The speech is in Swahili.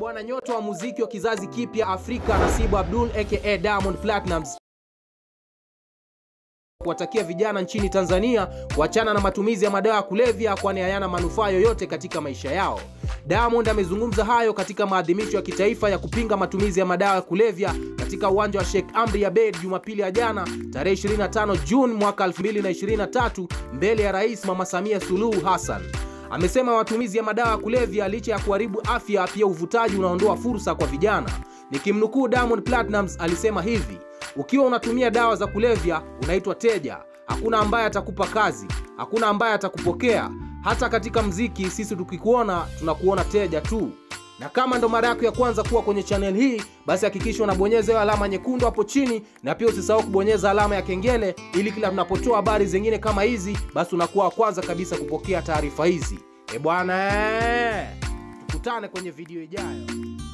bwana nyota wa muziki wa kizazi kipya Afrika Nasibu Abdul aka Diamond Platnumz kuwatakia vijana nchini Tanzania kuachana na matumizi ya madawa ya kulevya kwani hayana manufaa yoyote katika maisha yao. Diamond amezungumza hayo katika maadhimisho ya kitaifa ya kupinga matumizi ya madawa ya kulevya katika uwanja wa Sheikh Amri Abeid Jumapili ya jana tarehe 25 Juni mwaka 2023 mbele ya Rais Mama Samia Suluhu Hassan. Amesema matumizi ya madawa ya kulevya licha ya kuharibu afya, pia uvutaji unaondoa fursa kwa vijana. Nikimnukuu Diamond Platnumz alisema hivi: ukiwa unatumia dawa za kulevya unaitwa teja. Hakuna ambaye atakupa kazi, hakuna ambaye atakupokea. Hata katika mziki sisi tukikuona tunakuona teja tu. Na kama ndo mara yako ya kwanza kuwa kwenye channel hii, basi hakikisha unabonyeza hiyo alama nyekundu hapo chini, na pia usisahau kubonyeza alama ya kengele, ili kila tunapotoa habari zingine kama hizi, basi unakuwa wa kwanza kabisa kupokea taarifa hizi. E bwana, tukutane kwenye video ijayo.